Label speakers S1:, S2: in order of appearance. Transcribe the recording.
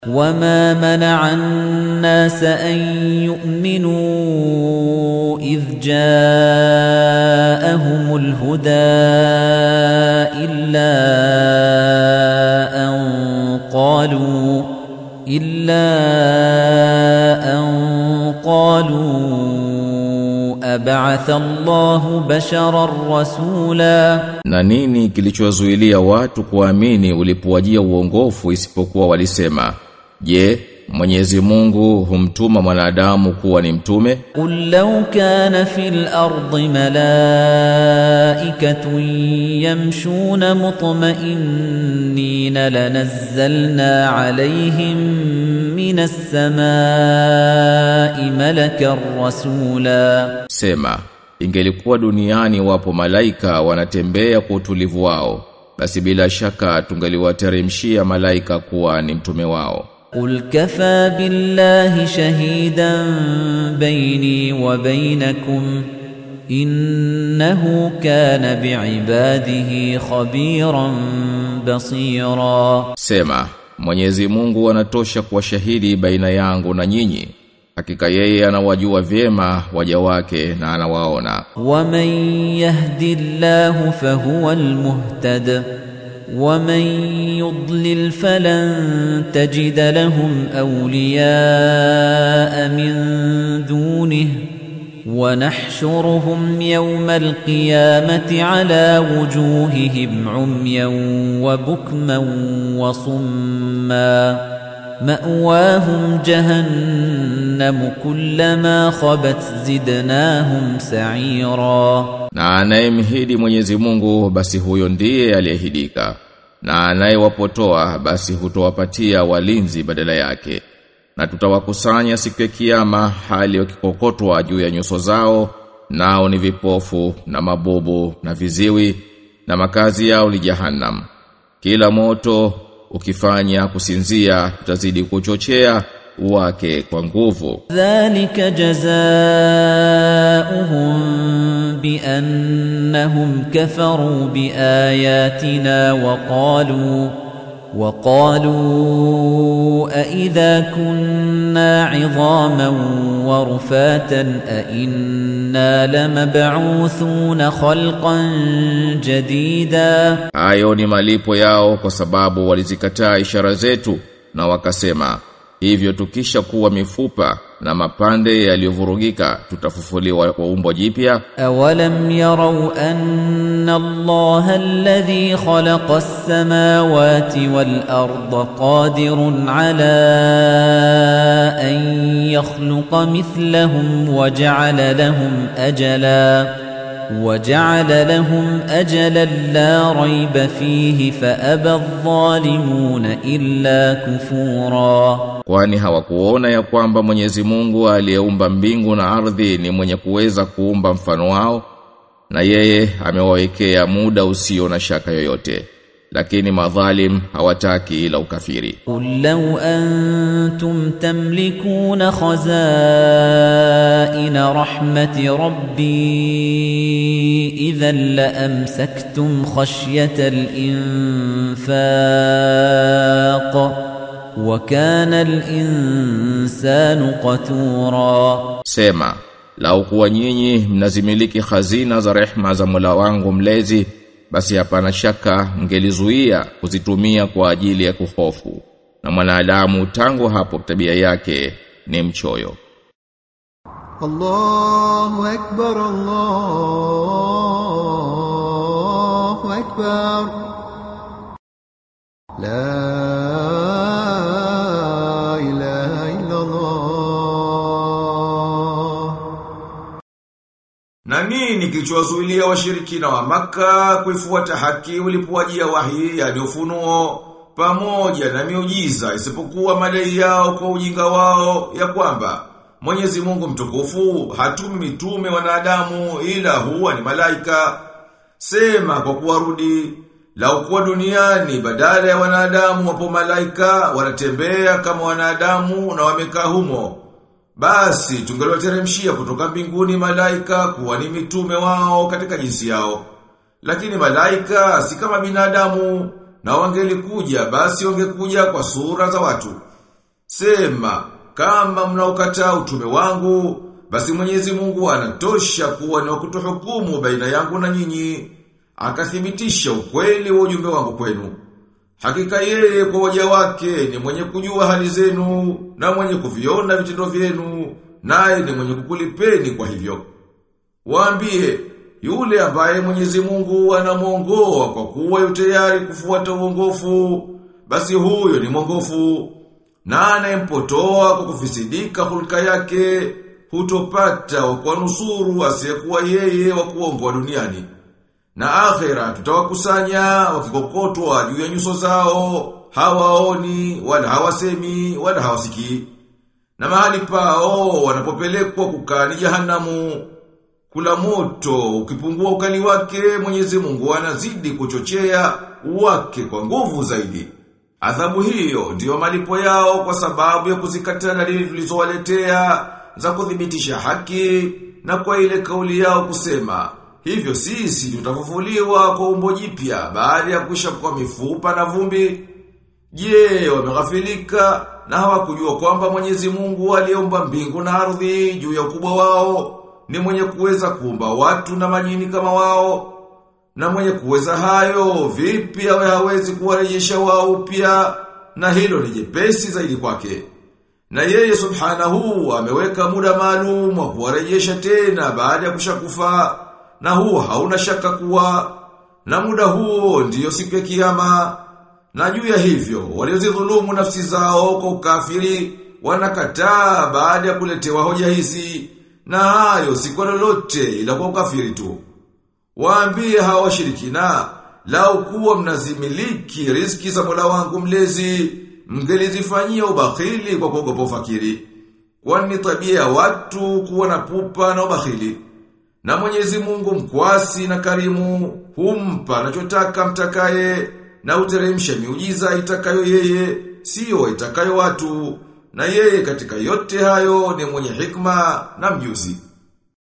S1: وما منع الناس أن يؤمنوا إذ جاءهم الهدى إلا أن قالوا إلا أن قالوا أبعث الله بشرا رسولا
S2: Na nini kilichowazuilia watu kuamini ulipowajia uongofu isipokuwa walisema Je Mwenyezi Mungu humtuma mwanadamu kuwa ni mtume
S1: قل لو كان في الأرض ملائكة يمشون مطمئنين لنزلنا عليهم من السماء ملكا رسولا
S2: Sema ingelikuwa duniani wapo malaika wanatembea kwa utulivu wao basi bila shaka tungeliwateremshia malaika kuwa ni mtume wao
S1: قل كفى بالله شهيدا بيني وبينكم إنه كان بعباده خبيرا بصيرا
S2: Sema Mwenyezi Mungu anatosha kuwa shahidi baina yangu na nyinyi hakika yeye anawajua vyema waja wake na anawaona
S1: ومن يهد الله فهو المهتد ومن يضلل فلن تجد لهم أولياء من دونه ونحشرهم يوم القيامة على وجوههم عميا وبكما وصما مأواهم جهنم كلما خبت زدناهم سعيرا
S2: na anayemhidi Mwenyezi Mungu basi huyo ndiye aliyehidika na anayewapotoa basi hutowapatia walinzi badala yake na tutawakusanya siku ya kiyama hali wakikokotwa juu ya nyuso zao nao ni vipofu na mabubu na viziwi na makazi yao ni jahannam kila moto ukifanya kusinzia tutazidi kuchochea wake kwa nguvu
S1: ذلك جزاؤهم بأنهم كفروا بآياتنا وقالوا وقالوا أإذا كنا عظاما ورفاتا أإنا لمبعوثون خلقا جديدا
S2: Hayo ni malipo yao kwa sababu walizikataa ishara zetu na wakasema hivyo tukisha kuwa mifupa na mapande yaliyovurugika tutafufuliwa kwa umbo jipya
S1: أولم يروا أن الله الذي خلق السماوات والأرض قادر على أن يخلق مثلهم وجعل لهم أجلا وجعل لهم أجلا لا ريب فيه فأبى الظالمون إلا كفورا
S2: kwani hawakuona ya kwamba Mwenyezi Mungu aliyeumba mbingu na ardhi ni mwenye kuweza kuumba mfano wao na yeye amewawekea muda usio na shaka yoyote lakini madhalim hawataki ila ukafiri
S1: قل لو أنتم تملكون خزائن رحمة ربي إذا لأمسكتم خشية الإنفاق وكان الإنسان قتورا
S2: Sema, lau kuwa nyinyi mnazimiliki hazina za rehma za Mola wangu mlezi, basi hapana shaka mngelizuia kuzitumia kwa ajili ya kuhofu. Na mwanadamu tangu hapo tabia yake ni mchoyo.
S3: الله أكبر الله أكبر لا إله إلا الله
S4: Na nini kilichowazuilia washirikina wa maka kuifuata haki ulipowajia wahi yani ufunuo pamoja na miujiza isipokuwa madai yao kwa ujinga wao ya kwamba Mwenyezi Mungu mtukufu hatumi mitume wanadamu ila huwa ni malaika sema kwa kuwarudi lau kuwa duniani badala ya wanadamu wapo malaika wanatembea kama wanadamu na wamekaa humo basi tungeliwateremshia kutoka mbinguni malaika kuwa ni mitume wao katika jinsi yao. Lakini malaika si kama binadamu na wangelikuja basi wangekuja kwa sura za watu. Sema, kama mnaokataa utume wangu, basi Mwenyezi Mungu anatosha kuwa ni wa kutuhukumu baina yangu na nyinyi, akathibitisha ukweli wa ujumbe wangu kwenu. Hakika yeye kwa waja wake ni mwenye kujua hali zenu na mwenye kuviona vitendo vyenu, naye ni mwenye kukulipeni kwa hivyo. Waambie, yule ambaye Mwenyezi Mungu anamuongoa kwa kuwa yu tayari kufuata uongofu, basi huyo ni mwongofu. Na anayempotoa kwa kufisidika hulka yake, hutopata wa kuwanusuru asiyekuwa yeye wa kuongoa duniani. Na akhera tutawakusanya wakikokotwa juu ya nyuso zao, hawaoni, wala hawasemi, wala hawasikii. Na mahali pao wanapopelekwa kukaa ni jahanamu. Kula moto ukipungua ukali wake Mwenyezi Mungu anazidi kuchochea wake kwa nguvu zaidi. Adhabu hiyo ndiyo malipo yao kwa sababu ya kuzikataa dalili tulizowaletea za kuthibitisha haki na kwa ile kauli yao kusema hivyo sisi tutafufuliwa kwa umbo jipya baada ya kuisha kwa mifupa na vumbi. Je, wameghafilika na hawakujua kwamba Mwenyezi Mungu aliyeumba mbingu na ardhi juu ya ukubwa wao ni mwenye kuweza kuumba watu na majini kama wao na mwenye kuweza hayo vipi awe hawezi kuwarejesha wao upya na hilo ni jepesi zaidi kwake. Na yeye subhanahu ameweka muda maalum wa kuwarejesha tena baada ya kushakufa na huo hauna shaka kuwa na muda huo ndiyo siku ya kiyama na juu ya hivyo waliozidhulumu nafsi zao kwa ukafiri wanakataa baada ya kuletewa hoja hizi na hayo si kwa lolote ila kwa ukafiri tu. Waambie hawa washirikina, lau kuwa mnazimiliki riziki za Mola wangu mlezi, mngelizifanyia ubakhili kwa kuogopa ufakiri. Kwani tabia ya watu kuwa na pupa na ubakhili. Na Mwenyezi Mungu mkwasi na karimu, humpa anachotaka mtakaye, na uteremsha miujiza itakayo yeye, sio itakayo watu, na yeye katika yote hayo ni mwenye hikma na mjuzi.